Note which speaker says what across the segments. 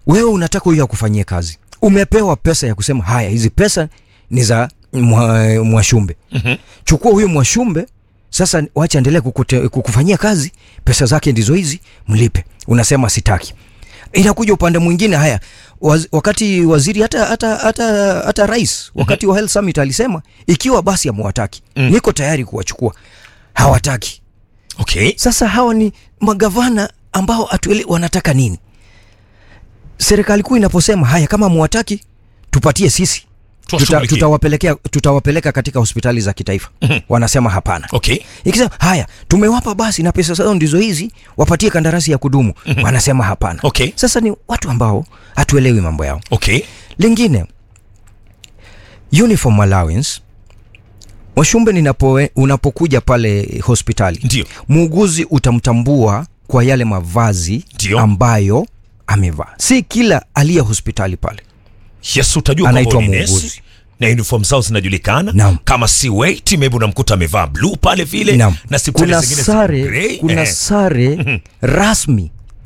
Speaker 1: wewe unataka huyo akufanyie kazi umepewa pesa ya kusema haya hizi pesa ni za mwa- mwashumbe
Speaker 2: Mhm.
Speaker 1: chukua huyo mwashumbe sasa wacha endelee kukute- kukufanyia kazi pesa zake ndizo hizi mlipe unasema sitaki inakuja upande mwingine haya waz, wakati waziri hata hata hata, hata rais wakati wa health summit alisema ikiwa basi amewataki
Speaker 2: Mm.
Speaker 1: niko tayari kuwachukua hawataki
Speaker 2: okay
Speaker 1: sasa hawa ni magavana ambao atuele wanataka nini serikali kuu inaposema haya kama mwataki tupatie sisi tuta,
Speaker 2: Tuwashughulikie.
Speaker 1: tutawapelekea tutawapeleka katika hospitali za kitaifa wanasema hapana
Speaker 2: okay
Speaker 1: ikisema haya tumewapa basi na pesa zao ndizo hizi wapatie kandarasi ya kudumu wanasema hapana
Speaker 2: okay
Speaker 1: sasa ni watu ambao hatuelewi mambo yao
Speaker 2: okay
Speaker 1: lingine uniform allowance washumbe ninapo unapokuja pale hospitali
Speaker 2: ndio
Speaker 1: muuguzi utamtambua kwa yale mavazi
Speaker 2: Ndio.
Speaker 1: ambayo amevaa si kila aliye hospitali pale
Speaker 2: yes utajua
Speaker 1: Anaitwa
Speaker 2: kwamba ni
Speaker 1: muuguzi.
Speaker 2: nesi na uniform zao zinajulikana
Speaker 1: Naam.
Speaker 2: kama si wait maybe unamkuta amevaa blue pale vile
Speaker 1: Naam.
Speaker 2: na hospitali
Speaker 1: kuna
Speaker 2: zingine ziko
Speaker 1: sare
Speaker 2: grey.
Speaker 1: kuna
Speaker 2: Eh.
Speaker 1: sare rasmi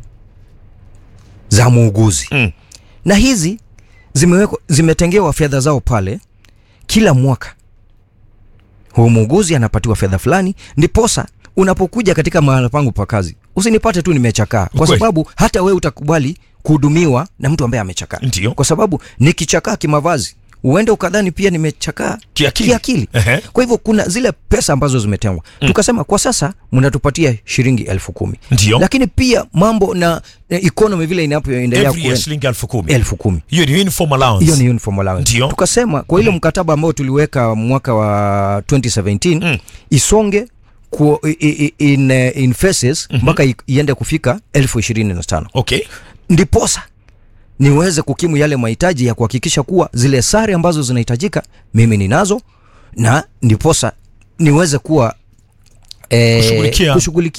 Speaker 1: za muuguzi
Speaker 2: Mm.
Speaker 1: na hizi zimewekwa zimetengewa fedha zao pale kila mwaka huyu muuguzi anapatiwa fedha fulani ndiposa unapokuja katika mahala pangu pa kazi usinipate tu nimechakaa kwa
Speaker 2: Kweli.
Speaker 1: sababu hata wewe utakubali kuhudumiwa na mtu ambaye amechakaa
Speaker 2: Ndio.
Speaker 1: kwa sababu nikichakaa kimavazi uende ukadhani pia nimechakaa
Speaker 2: Kiakili.
Speaker 1: kiakili.
Speaker 2: Ehe.
Speaker 1: kwa hivyo kuna zile pesa ambazo zimetengwa mm. tukasema kwa sasa mnatupatia shilingi elfu kumi
Speaker 2: Ndio.
Speaker 1: lakini pia mambo na eh, economy vile inapoendelea
Speaker 2: every year
Speaker 1: kuen-
Speaker 2: shilingi elfu kumi
Speaker 1: elfu kumi
Speaker 2: hiyo ni uniform allowance
Speaker 1: hiyo ni uniform allowance.
Speaker 2: Ndio.
Speaker 1: Tukasema kwa ile mkataba ambao tuliweka mwaka wa 2017
Speaker 2: Mm.
Speaker 1: isonge ku, i, i, in, eh, in phases mpaka i- iende kufika elfu ishirini na tano
Speaker 2: okay
Speaker 1: ndiposa niweze kukimu yale mahitaji ya kuhakikisha kuwa zile sare ambazo zinahitajika mimi ninazo na ndiposa niweze kuwa eh,
Speaker 2: Kushughulikia.
Speaker 1: kushughulikia